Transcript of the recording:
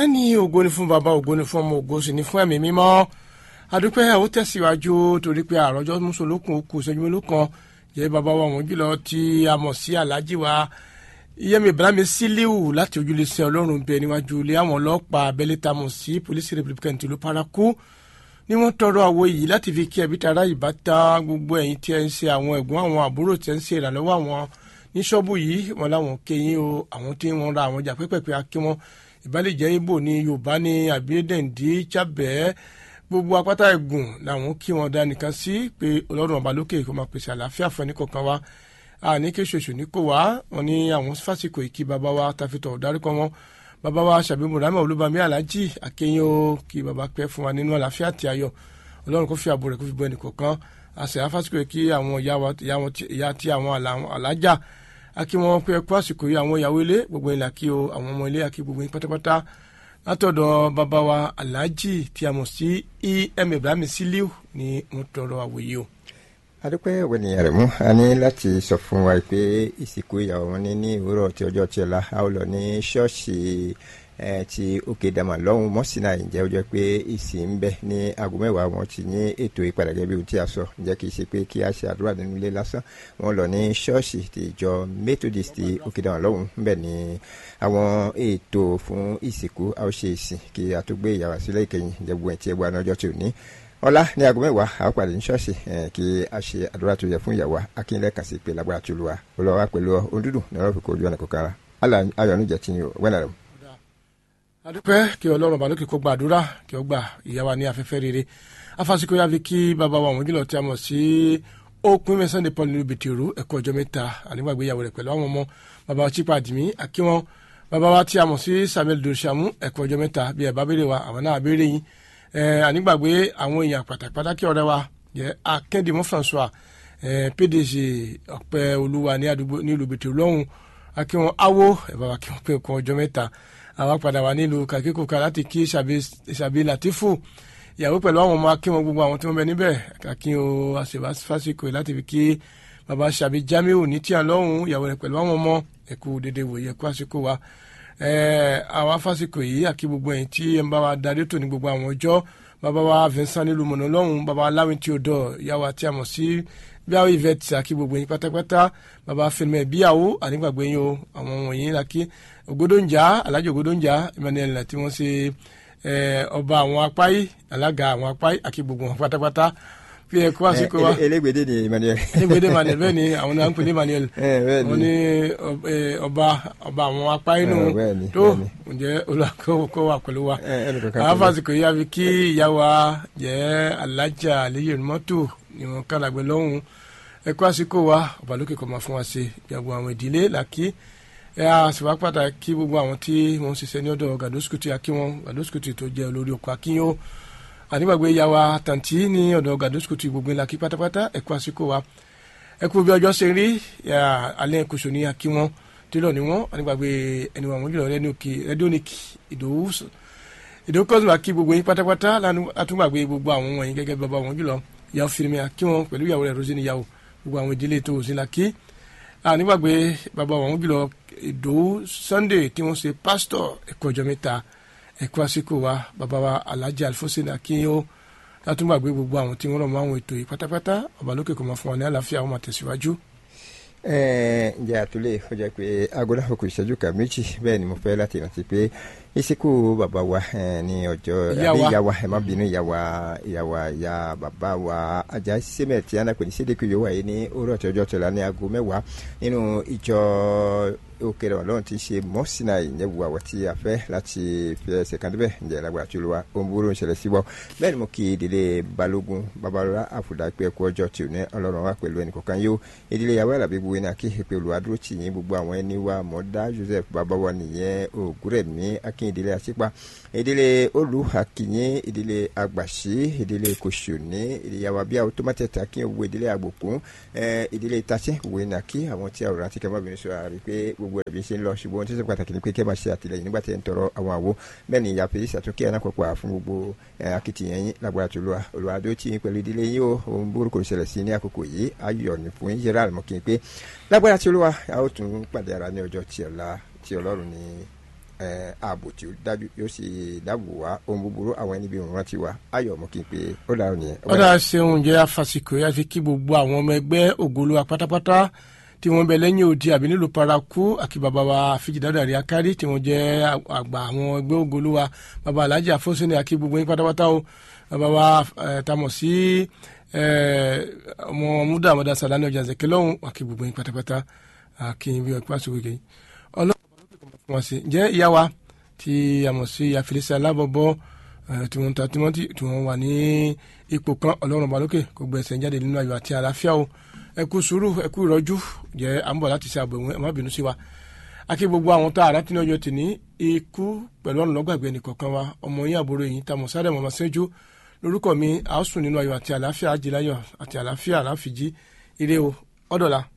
bẹ́ẹ̀ ni ògo ni fún bàbá ògo ni fún ọmọ ògo sì ni fún ẹ̀mí mímọ́ adúpẹ́ ó tẹ̀síwájú torí pé àròjọ mùsùlùkùn kù sẹ́jú mélòó kan jẹ́ bàbá wa wọ́n jùlọ tí a mọ̀ sí alájí wa iyẹ́mi ibrahim sílíù láti ojúlé sí ọlọ́run bẹ níwájú ilé àwọn ọlọ́pàá abẹ́lé tá a mọ̀ sí polisi republican tìlú paraku ni wọ́n tọrọ àwo yìí láti fi kí ẹbí tara ìbátan gbogbo ẹ̀yin tí ẹ ń ṣe àwọn ẹ̀gbọ́n àwọn àbúrò tí ẹ ń ṣe ìrànlọ́wọ́ àwọn ní ṣọ́ọ̀bù yìí wọn láwọn kéyìn o àwọn tí wọ́n ra àwọn ọjà pẹ́pẹ́pẹ́ akí wọn ìbálẹ̀jẹ́ ibo ní yorùbá ní àbídẹ́ǹdì chábẹ́ gbogbo apáta ẹ̀gùn làwọn kí wọn dá nìkan sí pé ọlọ́run ọba lókè kó máa pèsè àlàáfíà fún ẹnìkọ̀ọ̀kan wa àní kí ṣoṣù ní kò wá wọn ní àwọn fásitì ìkí bàbá wa tàfitọ̀ dárúkọ wọn bàbá wa ṣàbí mùrámà olúbami aláàjì àkẹyìn o kí bàbá pẹ́ fún wa nínú àlàáfíà àti ayọ̀ ọlọ́run kó fi àbò rẹ̀ kó fi bọ́ ẹnìkọ̀ọ̀kan àṣẹ afásitì ìkí àwọn ìyá tí àwọn alájà akí wọn pé ẹkú àsìkò yìí àwọn ìyàwó ilé gbogbo ìlà kí o àwọn ọmọ ilé akí gbogbo yín pátápátá látọ̀dọ̀ bàbá wa aláàjì tí a mọ̀ sí em ibrahim siliu ni wọ́n tọrọ àwòye o. adúpẹ́ ọ̀gbẹ́ni àrẹ̀mú a ní láti sọ fún wa pé ìsìnkú ìyàwó wọn ní ní òwúrọ̀ tí ọjọ́ tí ọ̀la a ó lọ ní ṣọ́ọ̀ṣì ti òkè dàmà lọ́hùn mọ́sínà ìjẹ́ ó jẹ́ pé ìsìn ń bẹ ní aago mẹ́wàá wọn ti ní ètò ìpadà gẹ́gẹ́ bí ohun tí a sọ ǹjẹ́ kì í ṣe pé kí a ṣe àdúrà nínú ilé lásán wọn lọ ní ṣọ́ọ̀ṣì ti ìjọ methodist ti òkè dàmà lọ́hùn ń bẹ ní àwọn ètò fún ìsìnkú a ó ṣe ìsìn kí a tó gbé ìyàwó sílẹ̀ ìkẹyìn ǹjẹ́ gbogbo ẹ̀ tí ẹ gbọ́ ọjọ́ tí ò ní ọlá ní aago mẹ́wàá a ó pàdé ní ṣọ́ọ̀ṣì kí a ṣe àdúrà tó yẹ fún ìyàwó akínlẹ̀ kan sí pé lágbára tó lu wa olùwà pẹ̀lú òǹdùdù ní ọ̀rọ̀ fìkó ojú ọ̀nà kọ̀ọ̀kan ayọ̀ níjẹ̀ tí yóò wẹ́nà rẹ̀ adúpẹ́ kí ọlọ́run ọba lókè kó gba àdúrà kí ó gbà ìyá wa ní afẹ́fẹ́ rere afásitì yàfi kí bàbá wa wọ́n jùlọ tí a mọ̀ sí òpin mẹ́sàn-án paul nílùú bìtìrú ẹ̀kọ́ ọjọ́ mẹ́ta ànígbàgbé ìyàwó rẹ̀ pẹ̀lú àwọn ọmọ bàbá wa chipa àdìmí àkíwọn bàbá wa tí a mọ̀ sí samuel doshamu ẹ̀kọ́ ọjọ́ mẹ́ta bí ẹ̀ bá béèrè wa àwọn náà béèrè yín ànígbàgbé àwọn èèyàn pàtàkì ọ̀rẹ́ wa jẹ́ akẹ́dìmọ́ françois pdc ọ̀pẹ olúwa ní àdúgbò nílùú bìtìrú lọ́hùn akíwọn awo ẹ̀ bá wa kí wọ́n pé ẹ̀kọ́ ọjọ́ mẹ́ta àwa padà wà nílùú kàkíkòkà láti kí ṣàbí latifu ìyàwó pẹ̀lú àwọn ọmọ akínwọn gbogbo àwọn tí wọ́n bẹ níbẹ̀ kàkín o àṣebà fásitì láti fi kí baba ṣàbí jamiu ní tíyà lọ́hùn ìyàwó rẹ̀ pẹ̀lú àwọn ọmọ ẹ̀kú dédé wòye ẹ̀kú àsìkò wa àwa fásitì yìí àkí gbogbo ẹ̀yìn tí ẹ̀ ń bá wa darí tò ní gbogbo àwọn ọjọ́ baba wa vincent nílùú mọ̀nà lọ́hùn baba aláwìn tí ó dọ̀ ìyàwó àti àmọ̀ sí bíyàwó yvette àkí gbogbo yín pátápátá baba fẹlẹmẹ bíyàwó ànígbàgbé yín o àwọn wọ̀nyí làkí ògodóńjà alájọ ògodóńjà emmanuel tí wọ́n ṣe ọba àwọn apáyí alága àwọn apáyí àkí gbogbo wọn pátápátá fi ẹ̀kú àsìkò wa. elégbèdé ni emmanuel. elégbèdé emmanuel bẹ́ẹ̀ ni àwọn náà ń pè ní emmanuel. wọ́n ní ọba ọba àwọn apáyí nù tó ǹjẹ́ olùkọ́ wà pẹ̀lú wa. àwọn fásitì yìí àfi kí ìyá wa jẹ́ alájà àlẹ́yẹ̀ mọ́tò ni wọ́n kàlàgbé lọ́hùn ẹ̀kú àsìkò wa ọ̀bàlókè kọ́ máa fún wa ṣe ìyàgbọ́ àwọn ìdílé làkí ẹ a sì wá pàtàkì gbogbo àwọn tí wọ́n ń ṣiṣẹ́ ní ọ̀dọ̀ gàdósùkùtì akínwọn gàdósùkùtì tó jẹ́ olórí oko akínyó ànígbàgbé ya wa tàǹtí ní ọ̀dọ̀ gàdósùkùtì gbogbo ńlá kí pátápátá ẹ̀kú àsìkò wa ẹ̀kú bí ọjọ́ ṣe rí alẹ́ kòsò ní akínwọn tílọ̀ ní wọ́n ànígbàgbé ẹni wọn jùlọ rẹ́díònìkì ìdòwú ìdòwú kọ́sùn àkí gbogbo yín pátápátá látúgbàgbé gbogbo àwọn wọ̀nyí gẹ́gẹ́ bàbá wọn jùlọ ìyàwó fìrìmì akínwọn pẹ̀lú ìyàwó rẹ̀ rosie níyàwó gbogbo àwọn ìdílé tó òsín la kí nígbàgbé bàbá wọn jùlọ ìdòwú sunday tí wọ́n ṣe pásítọ̀ ẹ̀kọ́ ọjọ́ mẹ́ta ẹ̀kọ́ àsìkò wa bàbá wa alhaji alfosin akínyó látúgbàgbé gbogbo àwọn tí wọ́n rọ̀ mọ́ àwọn ètò yìí pátápátá ọba lókè kò máa fún wa ní àlàáfíà wọn máa tẹ̀síwájú. ǹjẹ́ àtúlẹ̀ ó jẹ́ pé aago náà kò ìṣẹ́jú kan méjì bẹ́ẹ̀ ni mo fẹ́ láti rántí pé ìsìnkú bàbá wa ní ọjọ́ àbí ìyá wa ẹ má bínú ìyá wa ìyá wa ìyá bàbá wa ajá sẹ́mẹ̀ tí a náà pè ní sídìkì yóò wáyé ní òwúrọ̀ tí ọjọ́ tẹ̀lá ní aago mẹ́wàá nínú ìjọ òkèrè ọlọ́run ti ṣe mọ́sínà ìyẹ̀wò àwọ̀ tí a fẹ́ láti fi ẹsẹ̀ kan débẹ̀ ǹjẹ́ lágbára tí olúwa ohun búburú ń ṣẹlẹ̀ sí wọ́ bẹ́ẹ̀ ni mo kí ìdílé balógun babalọ́lá àfùdá pé ẹkú ọjọ́ tí ò ní ọlọ́run wa pẹ̀lú ẹnì kọ̀ọ̀kan yóò ìdílé yàwó àlàbí gbogbo iná kí èpè olùwà dúró tì yín gbogbo àwọn ẹni wa mọ̀dá joseph babawa nìyẹn ògúrẹ̀mí akín ìdílé àṣípa ìdílé olú akínyìn ìdílé àgbàṣí ìdílé kòṣòní ìdíyàwó abíyá automated akín owó ìdílé àgbòkún ìdílé tasẹ́ òwe iná kí àwọn tí àwòrán ti kẹ́mọ́bìnrin sọ àrí pé gbogbo ẹ̀bí ṣe ń lọ ṣùgbọ́n ohun tí ó ṣe pàtàkì ni pé kẹ́ máa ṣe àtìlẹyìn nígbà tí ẹ̀ ń tọrọ àwọn àwo bẹ́ẹ̀ ni ìyá fèyí ṣàtúnkì ẹ̀ náà pọ̀pọ̀ fún gbogbo akitiyan yín lágbára tó lọ́wọ́ olùwàdó tí yín pẹ̀lú ìdílé yín o ohun burúkú ṣẹlẹ̀ sí ní àkókò yìí ayọ̀ ní fún yín yẹra àmọ́ kí n pé lágbára tó lọ́wọ́ a ó tún pàdé ara ní ọjọ́ tí ọ̀la tí ọlọ́run ní ààbò tí ó dájú yóò sì dáàbò wá ohun búburú àwọn ẹni bí òun rántí wa ayọ̀ mú kí n pé ó dáhùn nìyẹn. ọ̀dà ṣeun jẹ́ afàsìkò yá fi kí gbogbo àwọn ọmọ ẹgbẹ́ ògolúwa pátápátá tí wọ́n bẹ lẹ́yìn odi àbí nílùú paraku àkí bàbá wa fìjìdádà rí akárí tí wọ́n jẹ́ àgbà àwọn ẹgbẹ́ ògolúwa bàbá alhaji afọ́sẹ́ni àkí gbogbo yín pátápátá o bàbá wa tamọ̀ sí ọmọ múdà àmọ́dá sàlánì ọjà zẹ̀kẹ́ lọ́hùn àkí gbogbo yín pátápátá àkí bí wọ́n pàṣẹ wíkẹ́ yìí ọlọ́run wọn sí jẹ́ ìyá wa tí a mọ̀ sí ìyá fèrèsé alábọ̀bọ̀ tí wọ́n ń ta tímọ́tì tí wọ́n wà ní ipò kan ọlọ́run balókè kò gbẹ̀sẹ̀ jáde nínú ayọ̀ àti àlàáfíà o ẹ kú sùúrù ẹ kú ìrọ́jú jẹ́ à ń bọ̀ láti ṣe àbẹ̀wò ẹ má bínú sí wa akí gbogbo àwọn tá àrà tí ní ọjọ́ tìní ikú pẹ̀lú ọ̀nà lọ́gbàgbé nìkọ̀ọ̀kan wa ọmọ yín àbúrò yìí tamọ̀ sáré mọ̀mọ́ sẹ́jú lórúkọ mi àásùn nínú ayọ̀ àti àlàáfíà àjìláyọ̀ àti àlàáfíà àlàáfíjì ire o ọ̀dọ̀la.